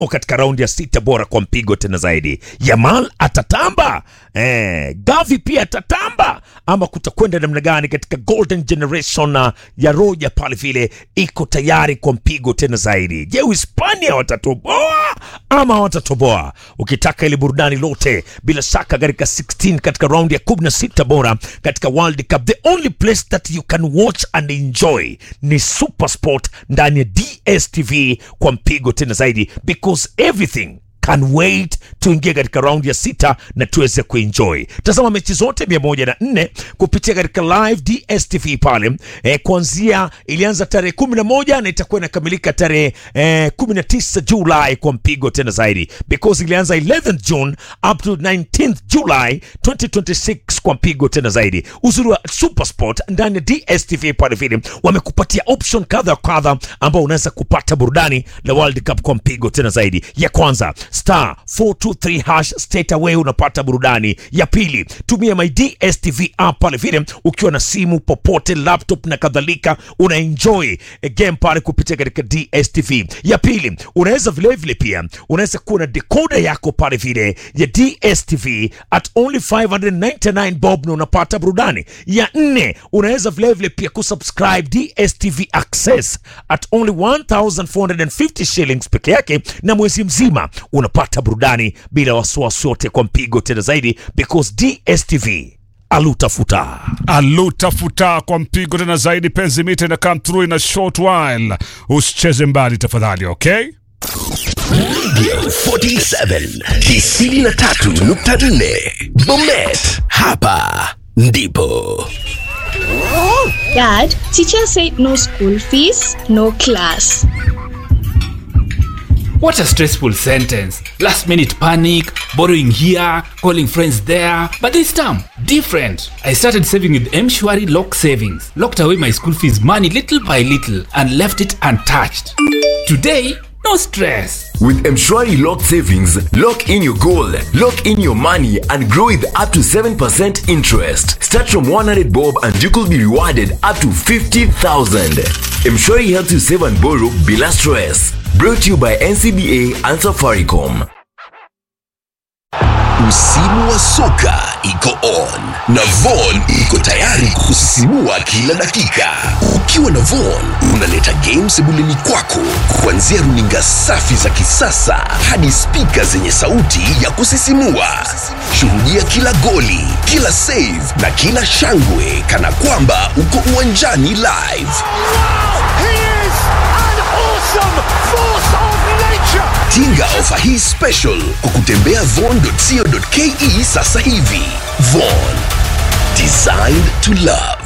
katika raundi ya sita bora kwa mpigo tena zaidi. Yamal atatamba eh, Gavi pia atatamba, ama kutakwenda namna gani katika golden generation uh, ya Roja pale vile iko tayari kwa mpigo tena zaidi. Je, Uhispania watatoboa ama watatoboa? Ukitaka ile burudani lote bila shaka katika 16 katika raundi ya 16 bora katika World Cup, the only place that you can watch and enjoy ni Supersport ndani ya DStv kwa mpigo tena zaidi because everything can wait tuingie katika raundi ya sita na tuweze kuenjoy. Tazama mechi zote mia moja na nne kupitia katika live DStv pale eh, kuanzia ilianza tarehe kumi na moja na itakuwa inakamilika tarehe eh, kumi na tisa Julai kwa mpigo tena zaidi because ilianza 11th June up to 19th July 2026 kwa mpigo tena zaidi. Uzuri wa Supersport ndani ya DStv pale vile wamekupatia option kadha wa kadha ambao unaweza kupata burudani la World Cup kwa mpigo tena zaidi. Ya kwanza star 423 hash straight away unapata burudani. Ya pili tumia my DStv app pale vile ukiwa na simu popote, laptop na kadhalika, una enjoy a game pale kupitia katika DStv. Ya pili unaweza vile vile pia unaweza kuwa na decoder yako pale vile ya DStv at only 599 bob na unapata burudani. Ya nne unaweza vile vile pia kusubscribe DStv Access at only 1450 shillings peke yake, na mwezi mzima unapata burudani bila wasiwasi wote kwa mpigo tena zaidi because DStv alutafuta alutafuta kwa mpigo tena zaidi. Penzi mita ina come through in a short while, usicheze mbali tafadhali, okay? Radio 47 93.4 Bomet, hapa ndipo. Dad, teacher said no school fees, no class. What a stressful sentence. Last minute panic, borrowing here, calling friends there. But this time, different. I started saving with Mshwari Lock Savings, locked away my school fees money little by little, and left it untouched. Today, no stress. With Mshwari Lock Savings, lock in your goal, lock in your money, and grow with up to 7% interest. Start from 100 bob and you could be rewarded up to 50,000. Mshwari helps you save and borrow bila stress. Brought to you by NCBA and Safaricom. Msimu wa soka iko on na Von iko tayari kusisimua kila dakika. Ukiwa na Von unaleta games sebuleni kwako, kuanzia runinga safi za kisasa hadi spika zenye sauti ya kusisimua. Shuhudia kila goli, kila save na kila shangwe kana kwamba uko uwanjani live. He is an awesome force of nature. Tinga ofa hii special kwa kutembea von.co.ke sasa hivi. Von, designed to love.